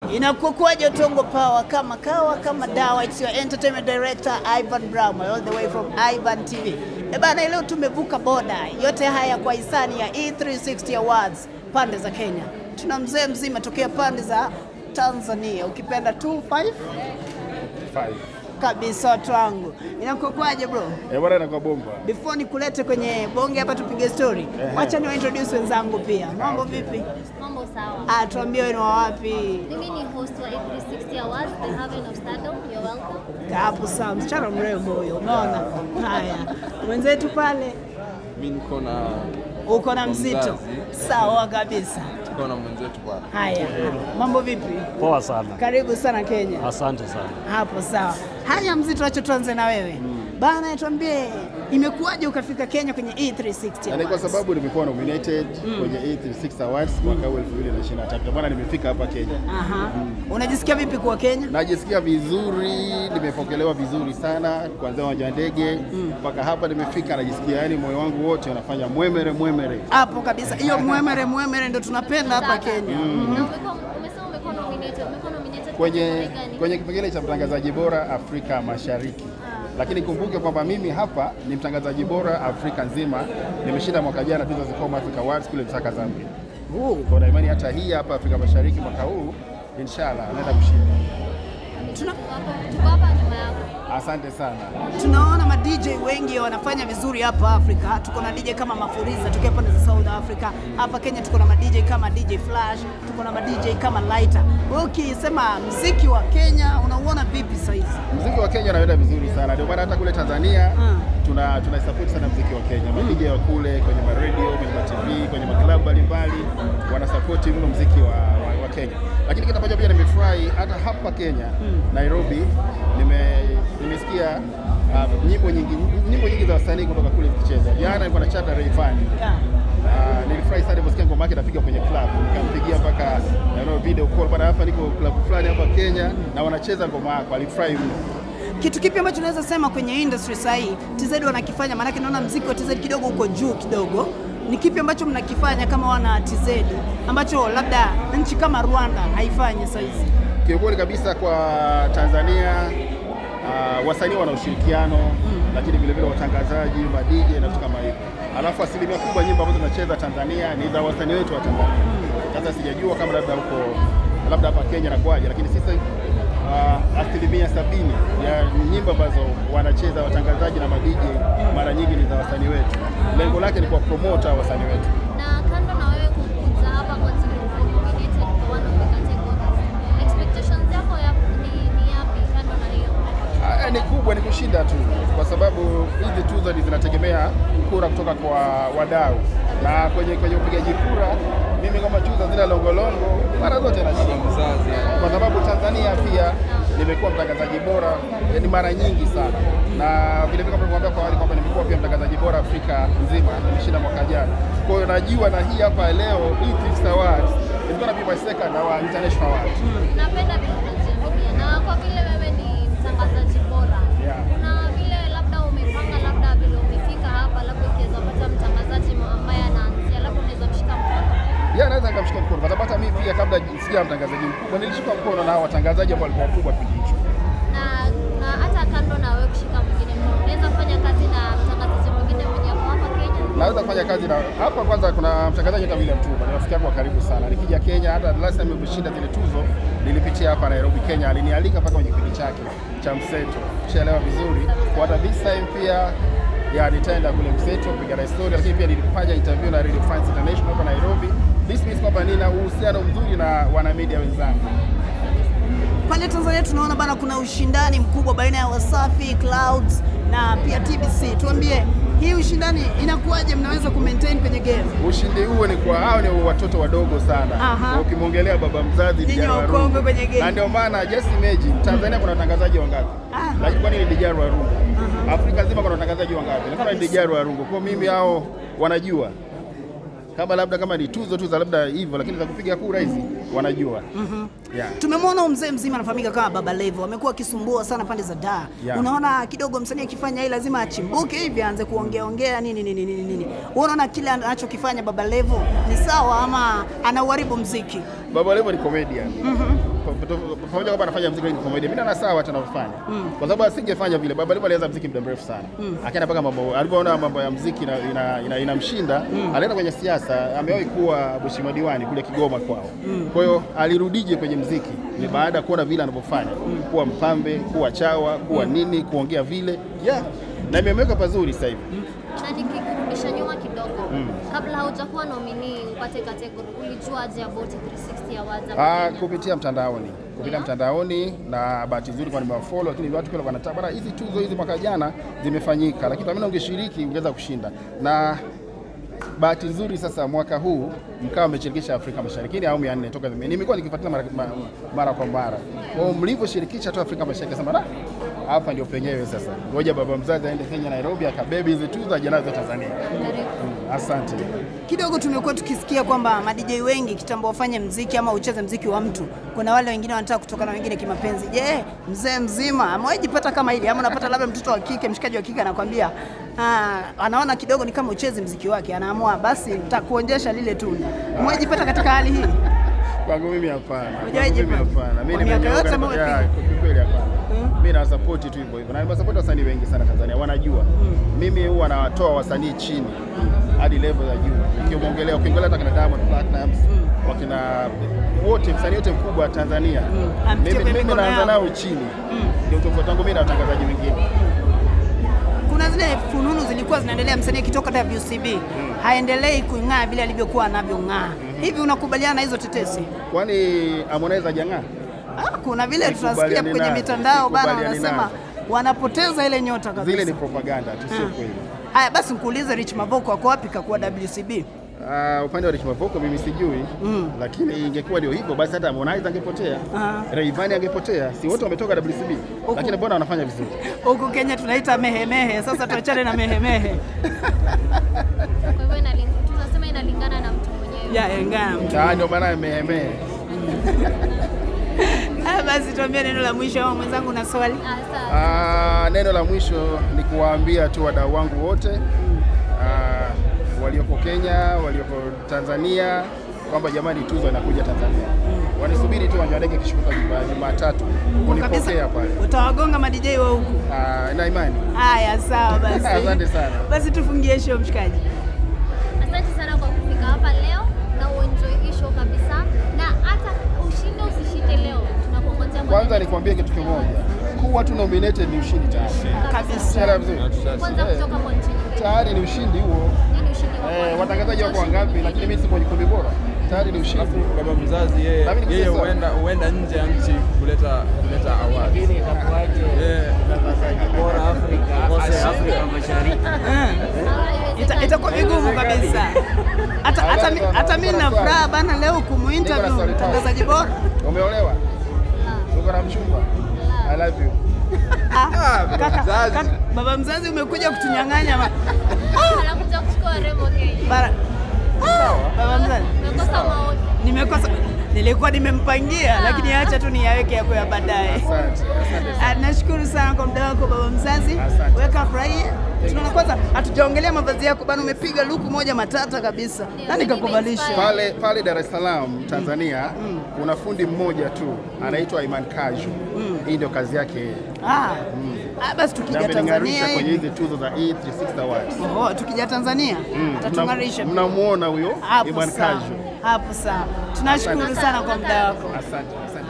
Inakuwaje Tongo Power kama kawa kama dawa? It's your entertainment director Ivan Brown all the way from Ivan TV. E bana, leo tumevuka boda. Yote haya kwa hisani ya E360 Awards pande za Kenya. Tuna mzee mzima tokea pande za Tanzania, ukipenda 25 Five. kabisa watu wangu. Inakuwaje bro? Eh, bwana inakuwa bomba. Before nikulete kwenye bonge hapa tupige story, wacha niwa introduce wenzangu pia. Mambo vipi? Mambo sawa. Ah, tuambie wewe ni wa wapi? Mimi ni host wa A360 Awards, The Haven of Stardom. You're welcome. Hapo sawa, msichana mrembo huyo, umeona? Haya, mwenzetu pale Mi niko na uko na mzito, Mzazi. sawa kabisa. tuko na mwenzetu pale. Haya, mambo vipi? Poa sana, Karibu sana Kenya. asante sana. Hapo sawa. Haya mzito, acha tuanze na wewe bana, tuambie imekuwaje ukafika Kenya kwenye E360 Yaani kwa Awards? sababu nimekuwa nominated kwenye A36 Awards mwaka huu 2023. Ndio maana nimefika hapa Kenya. Aha. Unajisikia vipi kuwa Kenya? Najisikia vizuri, nimepokelewa vizuri sana kuanzia uwanja wa ndege mpaka hapa nimefika, najisikia yani moyo wangu wote unafanya mwemere mwemere. Hapo kabisa, hiyo mwemere mwemere ndo tunapenda hapa Kenya. Na umekuwa umesema umekuwa nominated. Umekuwa nominated kwa Kwenye kategoria gani? kwenye kipengele cha mtangazaji bora Afrika Mashariki. Lakini kumbuke kwamba mimi hapa ni mtangazaji bora Afrika nzima. Nimeshinda mwaka jana tuzo za Come Africa Awards kule Lusaka, Zambia. Kwa na imani hata hii hapa Afrika Mashariki mwaka huu inshallah naenda kushinda. Tuna, Tuko hapa- Tuko hapa nyuma yako. Asante sana. tunaona ma DJ wengi wanafanya vizuri hapa Afrika. Tuko na DJ kama Mafuriza tokea pande za South Africa. Hapa Kenya tuko na ma DJ kama DJ Flash, tuko na ma DJ kama Lighter. Wewe ukisema mziki wa Kenya unauona vipi sasa hizi? Muziki wa Kenya unaenda vizuri sana, ndio maana hata kule Tanzania Mm. tuna tuna support sana muziki wa Kenya. Ma DJ wa kule kwenye ma radio, kwenye ma TV, kwenye ma club mbalimbali wana support mno muziki wa, wa, wa Kenya. Lakini kitu ambacho pia nimefurahi hata hapa Kenya Nairobi, nime nimesikia uh, nyimbo nyingi nyimbo nyingi za wasanii kutoka kule zikicheza. Jana nilikuwa na chata Rayvanny Yeah. Uh, nilifurahi sana niliposikia ngoma yake inapiga kwenye club, nikampigia mpaka you know, video call bwana, hapa niko club fulani hapa Kenya na wanacheza ngoma yako. Alifurahi mno. Kitu kipi ambacho unaweza sema kwenye industry sasa hii TZ wanakifanya? Maanake naona mziki wa TZ kidogo uko juu kidogo. Ni kipi ambacho mnakifanya kama wana TZ ambacho labda nchi kama Rwanda haifanyi sasa hizi? Kiukweli kabisa kwa Tanzania uh, wasanii wana ushirikiano lakini vile vile watangazaji, ma DJ na vitu kama hivyo. Alafu asilimia kubwa nyimbo ambazo tunacheza Tanzania ni za wasanii wetu wa Tanzania. Sasa sijajua kama labda huko labda hapa Kenya nakwaje, lakini sisi uh, asilimia sabini ya nyimbo ambazo wanacheza watangazaji na ma DJ mara nyingi ni za wasanii wetu. Lengo lake ni kwa promote hao wasanii wetu. Na kando na wewe kukuja hapa kwa timu kuwa nominated for one of the categories. Expectations yako ya ni, ni yapi kando na hiyo? Ah, ni kubwa, ni kushinda tu, kwa sababu hizi tuzo ni zinategemea kura kutoka kwa wadau, na kwenye kwenye upigaji kura, mimi kama chuza zile longolongo mara zote nashinda, Mzazi kwa sababu Tanzania pia nimekuwa mtangazaji bora yani mara nyingi sana, na vile vile kama nilivyokuambia kwa awali kwamba nimekuwa pia mtangazaji bora Afrika nzima, nimeshinda mwaka jana. Kwa hiyo najua na hii hapa leo E3 Awards is gonna be my second award, international award. Napenda vile unajiaminia na kwa vile wewe ni mtangazaji bora. Yeah. Kuna vile labda umepanga labda vile umefika hapa labda ukiweza pata mtangazaji ambaye anaanzia labda unaweza mshika mkono. ya naweza nikamshika mkono kwa sababu hata mimi pia kabla sija mtangazaji mkubwa nilishika mkono na hao watangazaji ambao walikuwa wakubwa kipindi hicho. Na na hata kando na wewe kushika mwingine mkono, unaweza fanya kazi na mtangazaji mwingine mwenye ako hapa Kenya. Naweza kufanya kazi na hapa. Kwanza kuna mtangazaji kama vile Mtumba, ni rafiki yangu wa karibu sana. Nikija Kenya, hata last time nimeshinda zile tuzo nilipitia hapa Nairobi, Kenya, alinialika mpaka kwenye kipindi chake cha Mseto, kishaelewa vizuri. Kwa hata this time pia ya nitaenda kule Mseto kupiga na story, lakini pia nilifanya interview na Radio France International hapa Nairobi. This means kwamba nina uhusiano mzuri na wanamedia wenzangu. Pale Tanzania tunaona bana, kuna ushindani mkubwa baina ya Wasafi, Clouds na pia TBC. Tuambie hii ushindani inakuwaje, mnaweza ku maintain kwenye game? Ushindi huo ni kwa hao ni watoto wadogo sana. Aha. Ukimwongelea baba mzazi Nyinyi Dijara wakongwe Warungu. kwenye game. Na ndio maana just imagine Tanzania kuna watangazaji wangapi? Ah. Lakini kwani ni Dijara Warungu? Afrika nzima kuna watangazaji wangapi? Lakini ni Dijara Warungu. Kwa mimi hao wanajua. Kama labda kama ni tuzo tu za labda hivyo lakini za kupiga kura hizi wanajua. Yeah. Tumemwona huyu mzee mzima anafahamika kama Baba Levo, amekuwa akisumbua sana pande za Dar. Yeah. Unaona kidogo msanii akifanya hii lazima achimbuke hivi aanze kuongea ongea nini nini nini nini. Wewe unaona kile anachokifanya Baba Levo ni sawa ama anauharibu mziki? Baba Levo ni comedian. pamoja kwamba anafanya muziki wa comedy, mimi naona sawa hata anavyofanya, kwa sababu asingefanya vile. Baba Levo alianza muziki muda mrefu sana, akaenda mpaka mambo, alipoona mambo ya muziki inamshinda ina, ina, inamshinda, alienda kwenye siasa. Amewahi kuwa mheshimiwa diwani kule Kigoma kwao. Kwa hiyo alirudije kwenye muziki ni baada ya kuona vile anavyofanya, kuwa mpambe, kuwa chawa, kuwa nini, kuongea vile yeah. na imemweka pazuri sasa hivi. Na nikikurudisha nyuma kidogo, kabla haujakuwa nominee upate category, ulijuaje about 360 Awards? Ah, kupitia mtandaoni kupitia mtandaoni, na bahati nzuri kwa nimewafollow, lakini watu pia wanataka bana, hizi tuzo hizi mwaka jana zimefanyika, lakini pengine ungeshiriki ungeweza kushinda. Na bahati nzuri sasa mwaka huu mkawa mmeshirikisha Afrika Mashariki, ni awamu ya nne toka zime- nimekuwa nikifuatilia mara, ma- mara kwa mara. Kwa hiyo mlivyoshirikisha tu Afrika Mashariki, sema "Ah, hapa ndio penyewe sasa, ngoja baba mzazi aende Kenya Nairobi, akabebe hizi tuzo aje nazo Tanzania. Mm, asante. Kidogo tumekuwa tukisikia kwamba ma DJ wengi kitambo wafanye mziki ama ucheze mziki wa mtu, kuna wale wengine wanataka kutoka na wengine kimapenzi. Je, mzee mzima amewahi jipata kama hili ama unapata labda mtoto wa kike, mshikaji wa kike anakwambia ah, anaona kidogo ni kama ucheze mziki wake, anaamua basi nitakuonjesha lile tunda. Umewahi jipata katika hali hii? Kwangu mimi hapana. Hujawahi Kwangu mimi jipata? hapana. Mimi Kwa miaka nimenyooka yote na- ambayo ya, umepiga? kwa kweli hapana. Mimi na support tu hivyo hivyo. Na nimewasupport wasanii wengi sana Tanzania, wanajua. Mimi huwa nawatoa wasanii chini hadi level ya juu. Ukiongelea ukiongelea hata kina Diamond Platnumz, wakina wote msanii wote mkubwa wa Tanzania. Ampitie Mimi kwenye mimi mikono naanza yao. nao chini. Ndio tofauti yangu mimi na watangazaji wengine. Kuna zile fununu zilikuwa zinaendelea, msanii akitoka WCB haendelei kung'aa vile alivyokuwa anavyong'aa. Hivi unakubaliana na hizo tetesi? Kwani Harmonize hajang'aa? Ah, kuna vile tunasikia Sikubaliani kwenye nazo, mitandao bana, sikubaliani wanasema nazo. wanapoteza ile nyota kabisa. Zile ni propaganda tu, sio kweli. Haya basi, nikuulize Rich Mavoko ako wapi kakuwa WCB? Uh, upande wa Rich Mavoko mimi sijui lakini ingekuwa ndio hivyo basi hata Harmonize angepotea, Ah. Rayvanny angepotea, si wote wametoka WCB, lakini mbona wanafanya vizuri? Huku Kenya tunaita mehemehe. Sasa tuachane na mehemehe Kwa hivyo inalingana, tunasema inalingana na mtu mwenyewe. ya engam. Ah, ndio maana mehemee. Haya basi, tuambie neno la mwisho au mwenzangu na swali. Asa, Ah, neno la mwisho ni kuwaambia tu wadau wangu wote ah, walioko Kenya, walioko Tanzania kwamba jamani, tuzo inakuja Tanzania, wanisubiri tu uwanja wa ndege kishuka Juma- Jumatatu kunipokea Kabisa pale. utawagonga madj wa huku. Ah, na imani Haya, sawa basi. Asante sana. Basi tufungie show mshikaji. asante sana kwa kufika hapa leo na uenjoy hii show kabisa, na hata ushinde usishinde leo, tunakungojea Kwanza mwenye- nikwambie kitu kimoja, kuwa tu nominated ni ushindi tayari. Kabisa. Unaelewa vizuri? kwanza Eh, kutoka kwa nchi nyingine. Tayari ni ushindi huo. Nini ushindi wako? Eh, watangazaji wako wangapi, lakini mimi siko kwenye kundi bora, tayari ni ushindi. Alafu baba mzazi yeye Na mimi nikusikia yeye sawa. huenda huenda nje ya nchi kuleta kuleta award. Lakini itakuwaje Yeah. mtangazaji bora Afrika kose Afrika Mashariki? Ita- itakuwa vigumu kabisa. Hata hata mi- hata mimi na furaha bana leo kumuinterview swali tatu. mtangazaji bora. Umeolewa? Uko na mchumba? I love you. Ah, baba kaka, mzazi. kaka, baba mzazi umekuja kutunyang'anya ma- Anakuja kuchukua rembo Kenya. bara. Ah, baba mzazi Umekosa maoni. nimekosa, nilikuwa nimempangia, lakini acha tu niyaweke yako ya baadaye. Asante. Asante sana. Ah, Nashukuru sana kwa muda wako baba mzazi, Asante. weka furahie. Tunaona kwanza, hatujaongelea mavazi yako bana, umepiga luku moja matata kabisa. Nani kakuvalisha? Pale pale Dar es Salaam Tanzania kuna fundi mmoja tu anaitwa Iman Kaju. Hii ndio kazi yake yeye. Ah, ah, basi Na tukija amening'arisha Tanzania kwenye hii hizi tuzo za E360 Awards. Oho, tukija Tanzania atatung'arisha. Mna- Mnamuona huyo Hapo Iman sawa, Kaju. hapo sawa. Tunashukuru Asante. sana kwa muda wako. Asante. Asante.